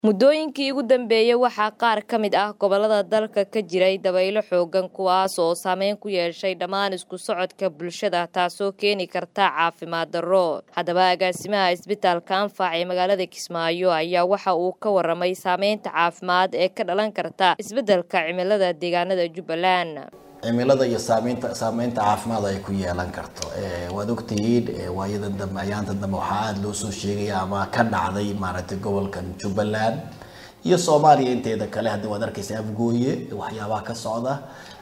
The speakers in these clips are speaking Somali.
Muddooyinkii ugu dambeeyay waxaa qaar ka mid ah gobollada dalka ka jiray dabaylo xooggan kuwaas oo saameyn ku yeeshay dhammaan isku socodka bulshada taasoo keeni karta caafimaad darro. Haddaba agaasimaha isbitaalka Anfac ee magaalada Kismaayo ayaa waxa uu ka warramay saameynta caafimaad ee ka dhalan karta isbeddelka cimilada deegaanada Jubbaland. cimilada iyo saameynta saameynta caafimaad ay ku yeelan karto waad ogtihiin waayadan dambe ayaanta dambe waxaa aada loo soo sheegaya ama ka dhacday maaragtay gobolkan jubbaland iyo soomaaliya inteeda kale hadda waad arkaysa afgooye waxyaabaha ka socda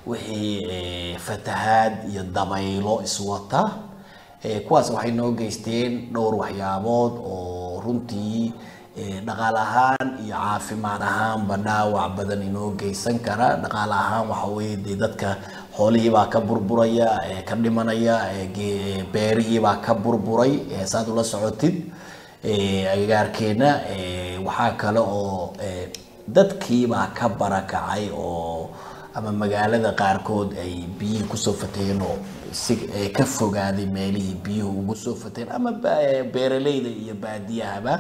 wixii fatahaad iyo dabaylo iswata kuwaas waxay noo geysteen dhowr waxyaabood oo runtii dhaqaal ahaan iyo caafimaad ahaanba dhaawac badan inoo geysan kara dhaqaal ahaan waxa weye dee dadka xoolihiibaa ka burburaya ka dhimanaya beerihiibaa ka burburay saad ula socotid agagaarkeena waxaa kale oo dadkiibaa ka barakacay oo ama magaalada qaarkood ay biyihii kusoo fataheen oo si ka fogaaday meelihii biyuhu ugu soo fataheen ama beeraleyda iyo baadiyahaba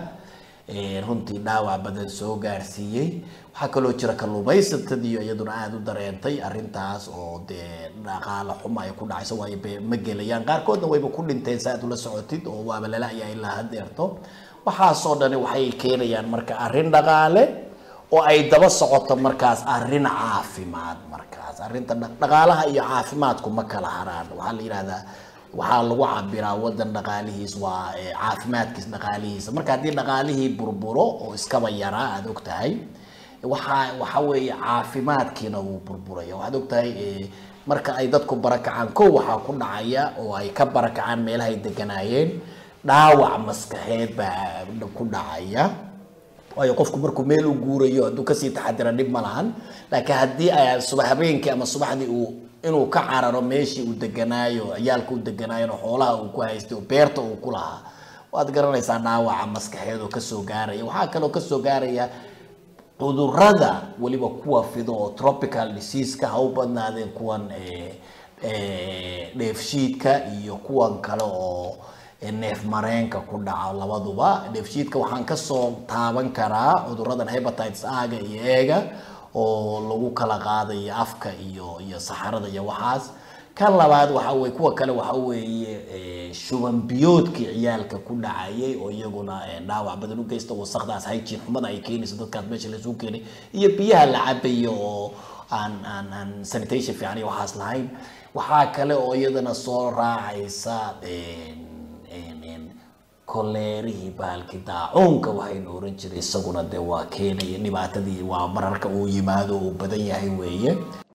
runtii dhaawac badan soo gaarsiiyey waxaa kaloo jira kalluumaysatadiiyo iyaduna aada u dareentay arrintaas oo dee dhaqaalo xuma ay ku dhacayso waayo ma gelayaan qaarkoodna wayba ku dhinteen sa aad ula socotid oo waaba lala-yaa ilaa hadeerto waxaasoo dhani waxay keenayaan marka arrin dhaqaale oo ay daba socoto markaas arrin caafimaad markaas arrinta dhaqaalaha iyo caafimaadku ma kala haraan waxaa la yidhahdaa waxaa lagu cabiraa wadan dhaqaalihiis waa caafimaadkiis dhaqaalihiisa marka haddii dhaqaalihii burburo oo iskaba yaraa aada og tahay waxaa waxa weeye caafimaadkiina wuu burburaya waxaad og tahay marka ay dadku barakacaan kow waxaa ku dhacaya oo ay ka barakacaan meelahay deganaayeen dhaawac maskaxeed baa ku dhacaya waayo qofku markuu meel u guurayo hadduu kasii taxadira dhib ma lahan laakiin haddii ay subax habeenkii ama subaxdii uu inuu ka cararo meeshii uu deganaayo ciyaalka u deganaayo xoolaha uu ku haystay oo beerta uu ku lahaa waad garanaysaa dhaawaca maskaxeed oo kasoo gaaraya waxaa kaloo kasoo gaaraya cudurada weliba kuwa fido oo tropical diseaseka ha u badnaadeen kuwan dheefshiidka iyo kuwan kale oo neef mareenka ku dhaca labaduba dheefshiidka waxaan kasoo taaban karaa cuduradan hepatitis aga iyo eega oo lagu kala qaadayo afka iyo iyo saxarada iyo waxaas kan labaad waxa weye kuwa kale waxa weeye shuban biyoodkii ciyaalka ku dhacayay oo iyaguna dhaawac badan u geysta wasaqdaas hygiene xumada ay keenayso dadkaas meesha lasuu keenay iyo biyaha la cabayo oo aan aan aan sanitation fiican iyo waxaas lahayn waxaa kale oo iyadana soo raacaysa koleerihii bahalkii daacuunka waxaynu oran jiray isaguna dee waa keenaya dhibaatadii waa mararka uu yimaado uu badan yahay weeye